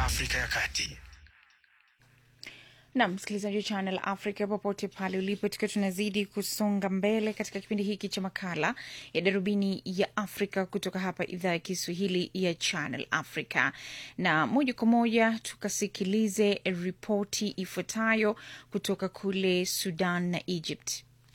Afrika ya Kati. na msikilizaji wa Channel Africa popote pale ulipo, tukiwa tunazidi kusonga mbele katika kipindi hiki cha makala ya darubini ya Afrika kutoka hapa idhaa ya Kiswahili ya Channel Africa, na moja kwa moja tukasikilize ripoti ifuatayo kutoka kule Sudan na Egypt.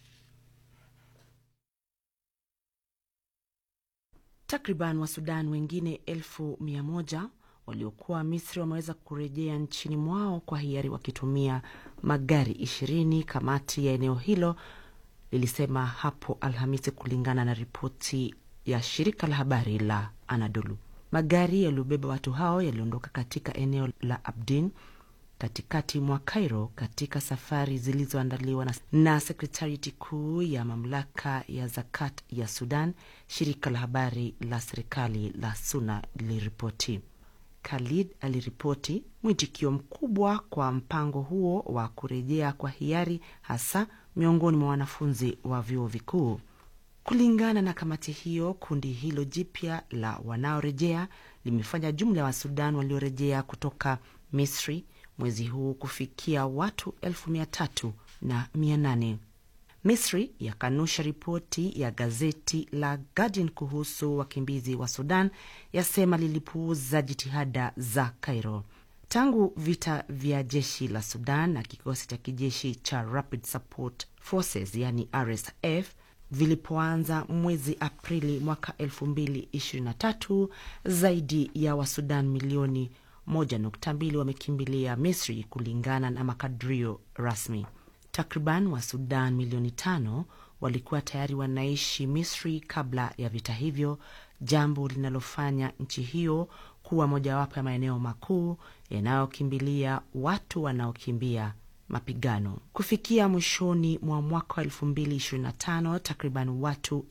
Takriban wa Sudan wengine elfu mia moja waliokuwa Misri wameweza kurejea nchini mwao kwa hiari wakitumia magari ishirini, kamati ya eneo hilo lilisema hapo Alhamisi, kulingana na ripoti ya shirika la habari la Anadolu. Magari yaliyobeba watu hao yaliondoka katika eneo la Abdin katikati mwa Cairo katika safari zilizoandaliwa na, na sekretariati kuu ya mamlaka ya zakat ya Sudan. Shirika la habari la serikali la SUNA liliripoti. Khalid aliripoti mwitikio mkubwa kwa mpango huo wa kurejea kwa hiari, hasa miongoni mwa wanafunzi wa vyuo vikuu. Kulingana na kamati hiyo, kundi hilo jipya la wanaorejea limefanya jumla ya Wasudan waliorejea kutoka Misri mwezi huu kufikia watu elfu mia tatu na mia nane. Misri yakanusha ripoti ya gazeti la Guardian kuhusu wakimbizi wa Sudan, yasema lilipuuza jitihada za Cairo. Tangu vita vya jeshi la Sudan na kikosi cha kijeshi cha Rapid Support Forces yani RSF vilipoanza mwezi Aprili mwaka 2023 zaidi ya Wasudan milioni 1.2 wamekimbilia Misri kulingana na makadirio rasmi. Takriban wa Sudan milioni tano walikuwa tayari wanaishi Misri kabla ya vita hivyo, jambo linalofanya nchi hiyo kuwa mojawapo ya maeneo makuu yanayokimbilia watu wanaokimbia mapigano. Kufikia mwishoni mwa mwaka wa 2025 takriban watu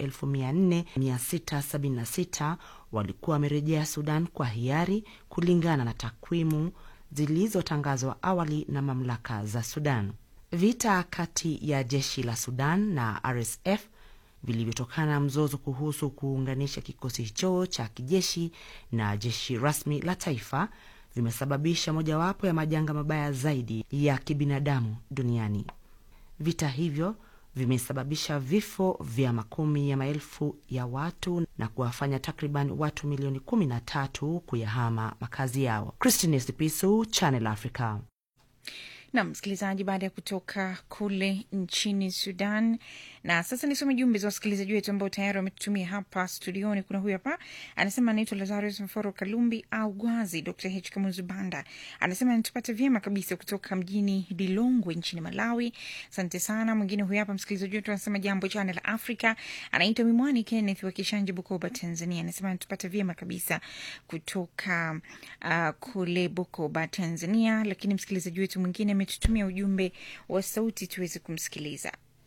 4676 walikuwa wamerejea Sudan kwa hiari kulingana na takwimu zilizotangazwa awali na mamlaka za Sudan. Vita kati ya jeshi la Sudan na RSF vilivyotokana na mzozo kuhusu kuunganisha kikosi hicho cha kijeshi na jeshi rasmi la taifa vimesababisha mojawapo ya majanga mabaya zaidi ya kibinadamu duniani. Vita hivyo vimesababisha vifo vya makumi ya maelfu ya watu na kuwafanya takriban watu milioni kumi na tatu kuyahama makazi yao. Christine Sipisu, Channel Africa. na msikilizaji, baada ya kutoka kule nchini Sudan. Na sasa nisome jumbe za wasikilizaji wetu ambao tayari wametutumia hapa studioni. Kuna huyu hapa anasema anaitwa Lazarus Mforo Kalumbi au Gwazi. Dr H Kamuzu Banda anasema anatupata vyema kabisa kutoka mjini Lilongwe nchini Malawi. Asante sana. Mwingine huyu hapa msikilizaji wetu anasema jambo chana la Afrika, anaitwa Mimwani Kenneth wa Kishanje, Bukoba, Tanzania. Anasema anatupata vyema kabisa kutoka uh, kule Bukoba, Tanzania. Lakini msikilizaji wetu mwingine ametutumia ujumbe wa sauti tuweze kumsikiliza.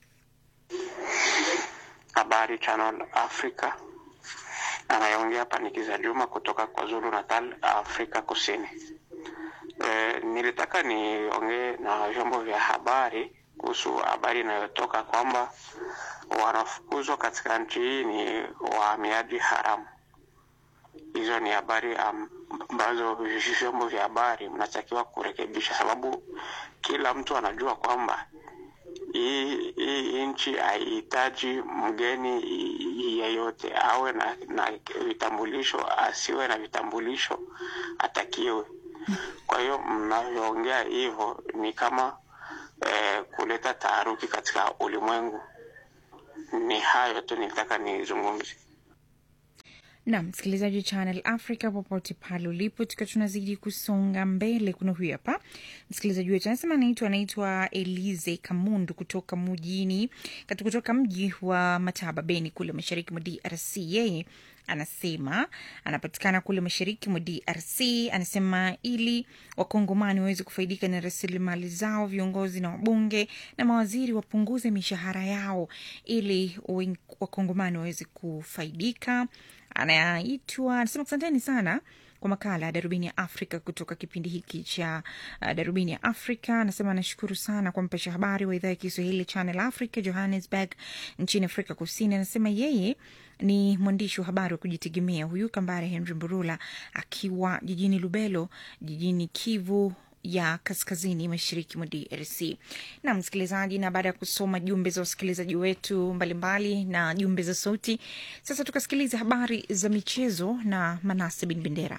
Habari Channel Africa, anayeongea hapa ni Kiza Juma kutoka kwa Zulu Natal, Afrika Kusini. E, nilitaka niongee na vyombo vya habari kuhusu habari inayotoka kwamba wanafukuzwa katika nchi hii ni wahamiaji haramu. Hizo ni habari ambazo vyombo vya habari mnatakiwa kurekebisha, sababu kila mtu anajua kwamba hii hii nchi haihitaji mgeni yeyote, awe na, na vitambulisho asiwe na vitambulisho atakiwe. Kwa hiyo mnavyoongea hivyo ni kama eh, kuleta taharuki katika ulimwengu. Ni hayo tu nilitaka nizungumze. na msikilizaji wa Channel Africa popote pale ulipo, tukiwa tunazidi kusonga mbele. Kuna huyu hapa msikilizaji wetu anasema anaitwa anaitwa Elize Kamundu kutoka mjini kati kutoka mji wa Mataba Beni kule mashariki mwa DRC. Yeye anasema anapatikana kule mashariki mwa DRC. Anasema ili wakongomani waweze kufaidika na rasilimali zao, viongozi na wabunge na mawaziri wapunguze mishahara yao ili wakongomani waweze kufaidika anaitwa anasema asanteni sana kwa makala ya darubini ya Afrika kutoka kipindi hiki cha uh, darubini ya Afrika. Anasema anashukuru sana kwa mpasha habari wa idhaa ya Kiswahili Channel Africa Johannesburg nchini Afrika Kusini. Anasema yeye ni mwandishi wa habari wa kujitegemea huyu Kambare Henry Mburula akiwa jijini Lubelo, jijini Kivu ya kaskazini mashariki mwa DRC. Na msikilizaji, na baada ya kusoma jumbe za wasikilizaji wetu mbalimbali mbali, na jumbe za sauti, sasa tukasikiliza habari za michezo na Manase Bin Bendera.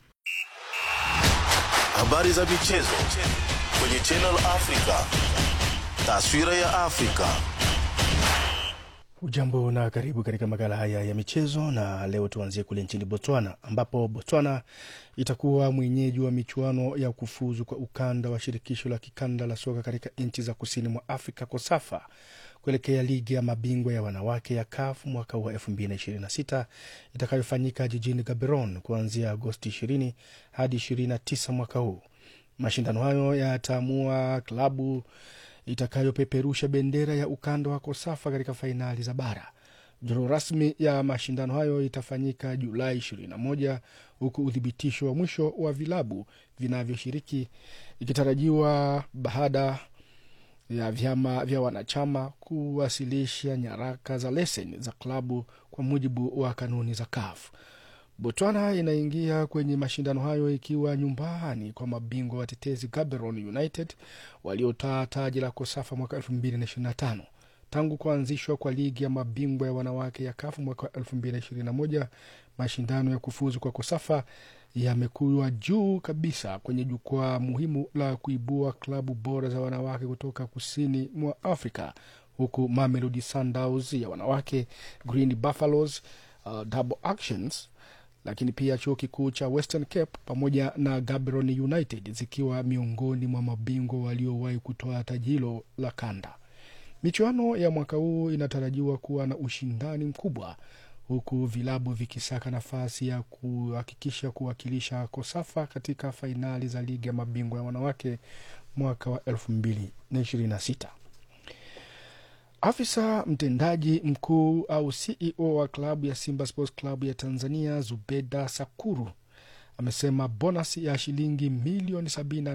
Habari za michezo kwenye Channel Africa, taswira ya Afrika. Ujambo na karibu katika makala haya ya michezo, na leo tuanzie kule nchini Botswana ambapo Botswana itakuwa mwenyeji wa michuano ya kufuzu kwa ukanda wa shirikisho la kikanda la soka katika nchi za kusini mwa Afrika KOSAFA kuelekea ligi ya mabingwa ya wanawake ya CAF mwaka wa 2026 itakayofanyika jijini Gaborone kuanzia Agosti 20 hadi 29 mwaka huu. Mashindano hayo yataamua klabu itakayopeperusha bendera ya ukanda wa KOSAFA katika fainali za bara. Duru rasmi ya mashindano hayo itafanyika Julai 21 huku uthibitisho wa mwisho wa vilabu vinavyoshiriki ikitarajiwa baada ya vyama vya wanachama kuwasilisha nyaraka za leseni za klabu kwa mujibu wa kanuni za CAF. Botswana inaingia kwenye mashindano hayo ikiwa nyumbani kwa mabingwa watetezi Gaborone United waliotaa taji la KOSAFA mwaka 2025. Tangu kuanzishwa kwa ligi ya mabingwa ya wanawake ya kafu mwaka 2021, mashindano ya kufuzu kwa KOSAFA yamekuwa juu kabisa kwenye jukwaa muhimu la kuibua klabu bora za wanawake kutoka kusini mwa Afrika, huku Mamelodi Sundowns ya wanawake, Green Buffaloes, uh, Double Actions lakini pia chuo kikuu cha Western Cape pamoja na Gaborone United zikiwa miongoni mwa mabingwa waliowahi kutoa taji hilo la kanda. Michuano ya mwaka huu inatarajiwa kuwa na ushindani mkubwa, huku vilabu vikisaka nafasi ya kuhakikisha kuwakilisha KOSAFA katika fainali za ligi ya mabingwa ya wanawake mwaka wa 2026. Afisa mtendaji mkuu au CEO wa klabu ya Simba Sports Club ya Tanzania, Zubeda Sakuru, amesema bonasi ya shilingi milioni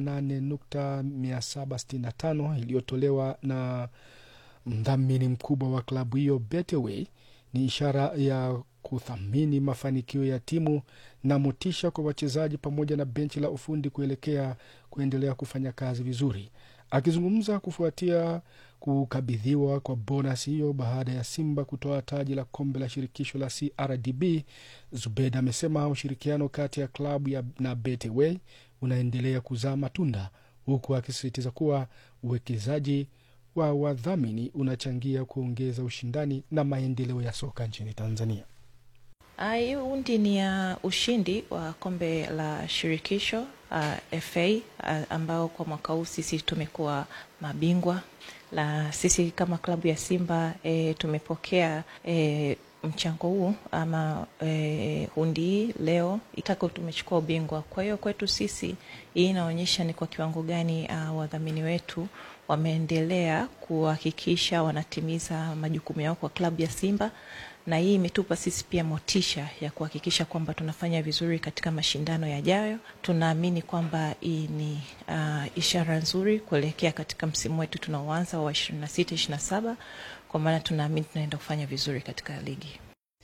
78.765 iliyotolewa na mdhamini mkubwa wa klabu hiyo Betway ni ishara ya kuthamini mafanikio ya timu na motisha kwa wachezaji pamoja na benchi la ufundi kuelekea kuendelea kufanya kazi vizuri. Akizungumza kufuatia kukabidhiwa kwa bonus hiyo baada ya Simba kutoa taji la kombe la shirikisho la CRDB, Zubeda amesema ushirikiano kati ya klabu ya na Betway unaendelea kuzaa matunda, huku akisisitiza kuwa uwekezaji wa wadhamini unachangia kuongeza ushindani na maendeleo ya soka nchini Tanzania. Hii hundi ni ya uh, ushindi wa kombe la shirikisho uh, FA uh, ambao kwa mwaka huu sisi tumekuwa mabingwa la sisi kama klabu ya Simba e, tumepokea e, mchango huu ama e, hundi hii leo itako tumechukua ubingwa. Kwa hiyo kwetu sisi hii inaonyesha ni kwa kiwango gani uh, wadhamini wetu wameendelea kuhakikisha wanatimiza majukumu yao kwa klabu ya Simba na hii imetupa sisi pia motisha ya kuhakikisha kwamba tunafanya vizuri katika mashindano yajayo. Tunaamini kwamba hii ni uh, ishara nzuri kuelekea katika msimu wetu tunaoanza wa 26 27, kwa maana tunaamini tunaenda kufanya vizuri katika ligi.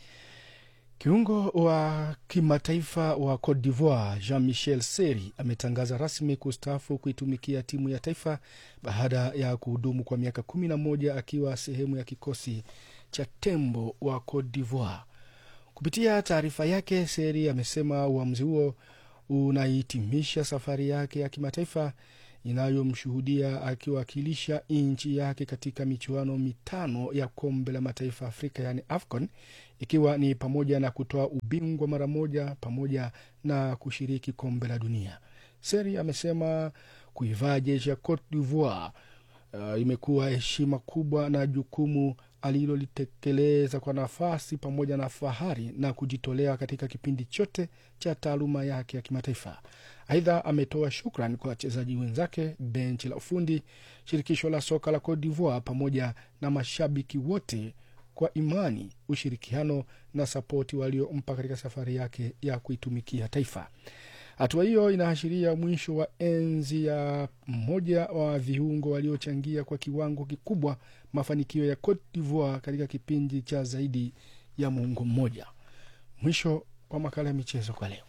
Kiungo wa kimataifa wa Cote d'Ivoire Jean Michel Seri ametangaza rasmi kustaafu kuitumikia timu ya taifa baada ya kuhudumu kwa miaka kumi na moja akiwa sehemu ya kikosi cha tembo wa Cote d'Ivoire. Kupitia taarifa yake, Seri amesema uamuzi huo unahitimisha safari yake ya kimataifa inayomshuhudia akiwakilisha nchi yake katika michuano mitano ya kombe la mataifa Afrika yaani AFCON, ikiwa ni pamoja na kutoa ubingwa mara moja pamoja na kushiriki kombe la dunia. Seri amesema kuivaa jeshi ya Cote d'Ivoire uh, imekuwa heshima kubwa na jukumu alilolitekeleza kwa nafasi pamoja na fahari na kujitolea katika kipindi chote cha taaluma yake ya kimataifa. Aidha, ametoa shukran kwa wachezaji wenzake, benchi la ufundi, shirikisho la soka la Cote d'Ivoire pamoja na mashabiki wote kwa imani, ushirikiano na sapoti waliompa katika safari yake ya kuitumikia taifa. Hatua hiyo inaashiria mwisho wa enzi ya mmoja wa viungo waliochangia kwa kiwango kikubwa mafanikio ya Cote d'Ivoire katika kipindi cha zaidi ya muongo mmoja. Mwisho wa makala ya michezo kwa leo.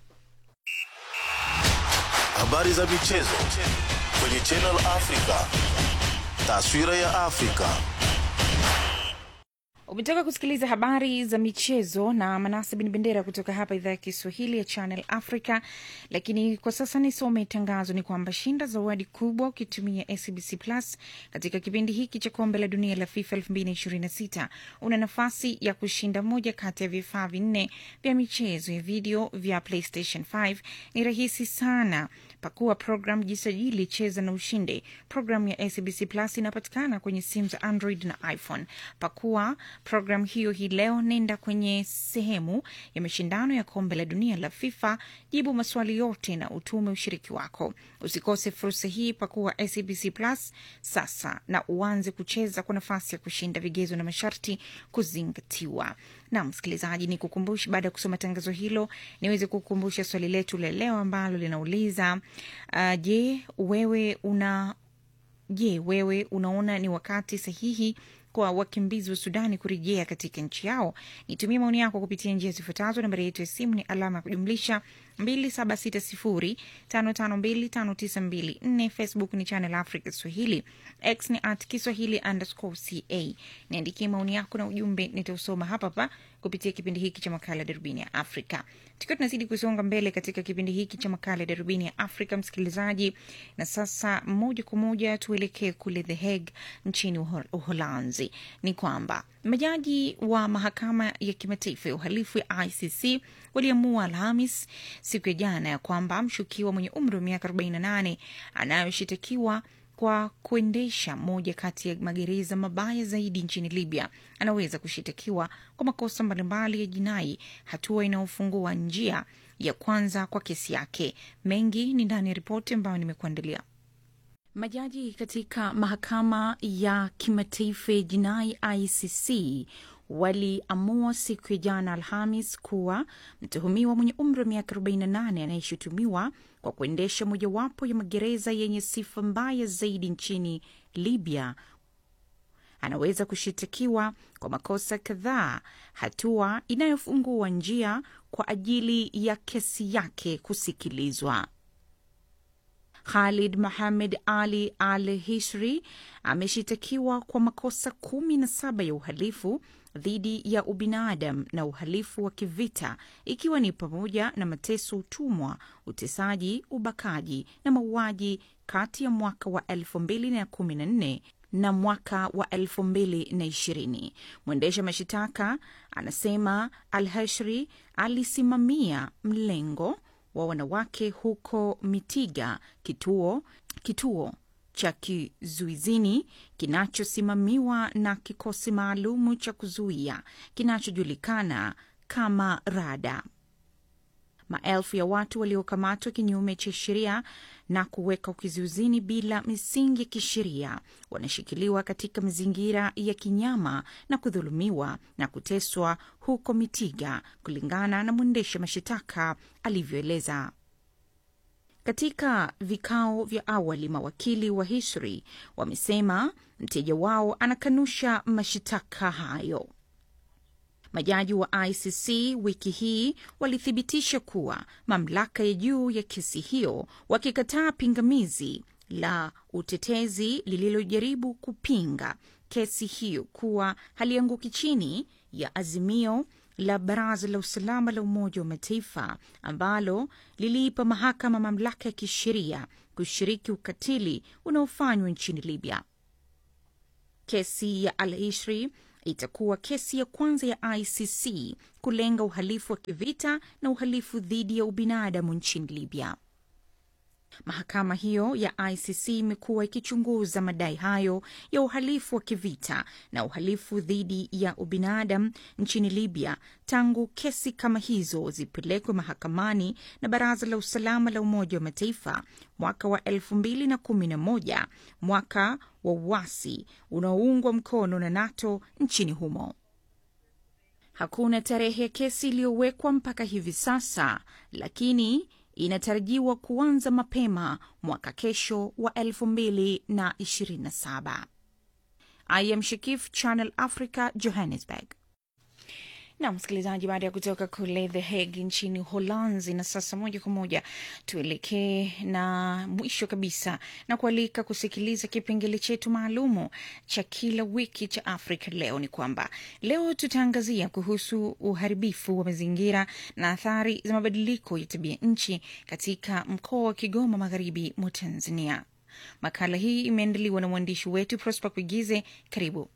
Habari za michezo kwenye Channel Africa. Taswira ya Afrika. Umetoka kusikiliza habari za michezo na Manase Bin Bendera kutoka hapa idhaa ya Kiswahili ya Channel Africa. Lakini kwa sasa nisome tangazo, ni kwamba shinda zawadi kubwa ukitumia SBC Plus katika kipindi hiki cha kombe la dunia la FIFA 2026. Una nafasi ya kushinda moja kati ya vifaa vinne vya michezo ya video vya PlayStation 5. Ni rahisi sana. Pakua program, jisajili, cheza na ushinde. Programu ya SBC Plus inapatikana kwenye simu za Android na iPhone. Pakua programu hiyo hii leo, nenda kwenye sehemu ya mashindano ya kombe la dunia la FIFA, jibu maswali yote na utume ushiriki wako. Usikose fursa hii, pakua SBC Plus sasa na uanze kucheza kwa nafasi ya kushinda. Vigezo na masharti kuzingatiwa. Na msikilizaji, ni kukumbusha baada ya kusoma tangazo hilo, niweze kukumbusha swali letu la leo ambalo linauliza uh, je, wewe una je, wewe unaona ni wakati sahihi kwa wakimbizi wa Sudani kurejea katika nchi yao? Nitumie maoni yako kupitia njia zifuatazo. Nambari yetu ya simu ni alama ya kujumlisha 276055259254. Facebook ni Channel Africa Swahili, X ni at Kiswahili underscore ca. Niandikie maoni yako na ujumbe, nitausoma hapa hapa kupitia kipindi hiki cha makala Darubini ya Afrika. Tukiwa tunazidi kusonga mbele katika kipindi hiki cha makala Darubini ya Afrika, msikilizaji, na sasa moja kwa moja tuelekee kule The Hague nchini Uholanzi. Ni kwamba majaji wa mahakama ya kimataifa ya uhalifu ya ICC waliamua Alhamis siku ya jana ya kwamba mshukiwa mwenye umri wa miaka 48 anayoshitakiwa kwa kuendesha moja kati ya magereza mabaya zaidi nchini Libya anaweza kushitakiwa kwa makosa mbalimbali ya jinai, hatua inayofungua njia ya kwanza kwa kesi yake. Mengi ni ndani ya ripoti ambayo nimekuandalia. Majaji katika mahakama ya kimataifa ya jinai ICC waliamua siku ya jana Alhamis kuwa mtuhumiwa mwenye umri wa miaka 48 anayeshutumiwa kwa kuendesha mojawapo ya magereza yenye sifa mbaya zaidi nchini Libya anaweza kushitakiwa kwa makosa kadhaa, hatua inayofungua njia kwa ajili ya kesi yake kusikilizwa. Khalid Mohamed Ali Al Hisri ameshitakiwa kwa makosa kumi na saba ya uhalifu dhidi ya ubinadamu na uhalifu wa kivita ikiwa ni pamoja na mateso, utumwa, utesaji, ubakaji na mauaji kati ya mwaka wa 2014 na mwaka wa 2020. Mwendesha mashitaka anasema Al-Hashri alisimamia mlengo wa wanawake huko Mitiga, kituo kituo cha kizuizini kinachosimamiwa na kikosi maalumu cha kuzuia kinachojulikana kama Rada. Maelfu ya watu waliokamatwa kinyume cha sheria na kuweka kizuizini bila misingi ya kisheria wanashikiliwa katika mazingira ya kinyama na kudhulumiwa na kuteswa huko Mitiga, kulingana na mwendesha mashitaka alivyoeleza. Katika vikao vya awali, mawakili wa Hisri wamesema mteja wao anakanusha mashitaka hayo. Majaji wa ICC wiki hii walithibitisha kuwa mamlaka ya juu ya kesi hiyo, wakikataa pingamizi la utetezi lililojaribu kupinga kesi hiyo kuwa halianguki chini ya azimio la Baraza la Usalama la Umoja wa Mataifa ambalo liliipa mahakama mamlaka ya kisheria kushiriki ukatili unaofanywa nchini Libya. Kesi ya Al-Ishri itakuwa kesi ya kwanza ya ICC kulenga uhalifu wa kivita na uhalifu dhidi ya ubinadamu nchini Libya. Mahakama hiyo ya ICC imekuwa ikichunguza madai hayo ya uhalifu wa kivita na uhalifu dhidi ya ubinadamu nchini Libya tangu kesi kama hizo zipelekwe mahakamani na Baraza la Usalama la Umoja wa Mataifa mwaka wa elfu mbili na kumi na moja, mwaka wa uasi unaoungwa mkono na NATO nchini humo. Hakuna tarehe ya kesi iliyowekwa mpaka hivi sasa, lakini inatarajiwa kuanza mapema mwaka kesho wa 2027. I am Shakif, Channel Africa, Johannesburg. na msikilizaji, baada ya kutoka kule The Hague nchini Uholanzi, na sasa moja kwa moja tuelekee na mwisho kabisa na kualika kusikiliza kipengele chetu maalumu cha kila wiki cha Afrika Leo. Ni kwamba leo tutaangazia kuhusu uharibifu wa mazingira na athari za mabadiliko ya tabia nchi katika mkoa wa Kigoma, magharibi mwa Tanzania. Makala hii imeandaliwa na mwandishi wetu Prosper Kuigize. Karibu.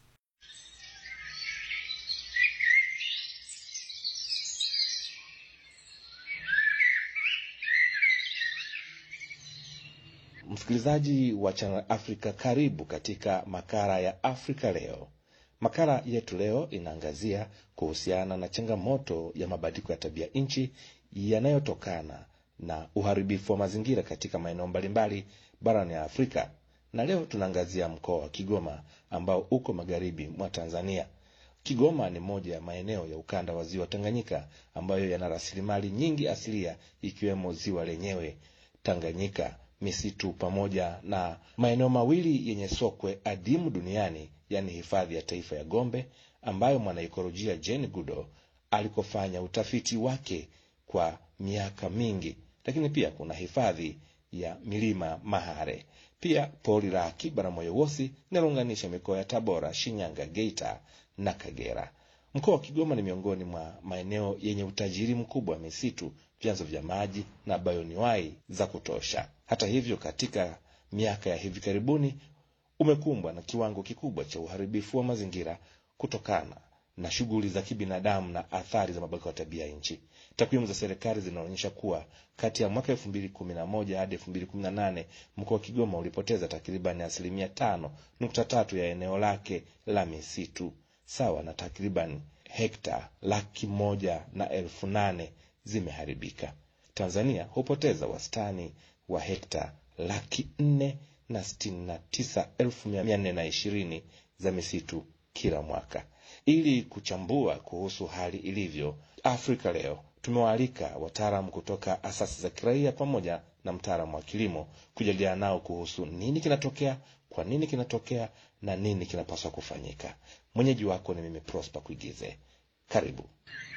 Msikilizaji wa Channel Africa, karibu katika makala ya Afrika Leo. Makala yetu leo inaangazia kuhusiana na changamoto ya mabadiliko ya tabia nchi yanayotokana na uharibifu wa mazingira katika maeneo mbalimbali barani ya Afrika, na leo tunaangazia mkoa wa Kigoma ambao uko magharibi mwa Tanzania. Kigoma ni moja ya maeneo ya ukanda wa ziwa Tanganyika ambayo yana rasilimali nyingi asilia ikiwemo ziwa lenyewe Tanganyika, misitu pamoja na maeneo mawili yenye sokwe adimu duniani, yaani hifadhi ya taifa ya Gombe ambayo mwanaikolojia Jane Goodall alikofanya utafiti wake kwa miaka mingi, lakini pia kuna hifadhi ya milima Mahare, pia pori la akiba la Moyowosi linalounganisha mikoa ya Tabora, Shinyanga, Geita na Kagera. Mkoa wa Kigoma ni miongoni mwa maeneo yenye utajiri mkubwa wa misitu, vyanzo vya maji na bayoniwai za kutosha. Hata hivyo, katika miaka ya hivi karibuni umekumbwa na kiwango kikubwa cha uharibifu wa mazingira kutokana na shughuli za kibinadamu na athari za mabadiliko ya tabia nchi. Takwimu za serikali zinaonyesha kuwa kati ya mwaka elfu mbili kumi na moja hadi elfu mbili kumi na nane mkoa wa Kigoma ulipoteza takribani asilimia tano nukta tatu ya eneo lake la misitu sawa na takriban hekta laki moja na elfu nane zimeharibika. Tanzania hupoteza wastani wa hekta laki nne na sitini na tisa elfu mia nne na ishirini za misitu kila mwaka. Ili kuchambua kuhusu hali ilivyo, Afrika Leo tumewaalika wataalamu kutoka asasi za kiraia pamoja na mtaalamu wa kilimo kujadiliana nao kuhusu nini kinatokea, kwa nini kinatokea na nini kinapaswa kufanyika. Mwenyeji wako ni mimi Prosper Kuigize. Karibu.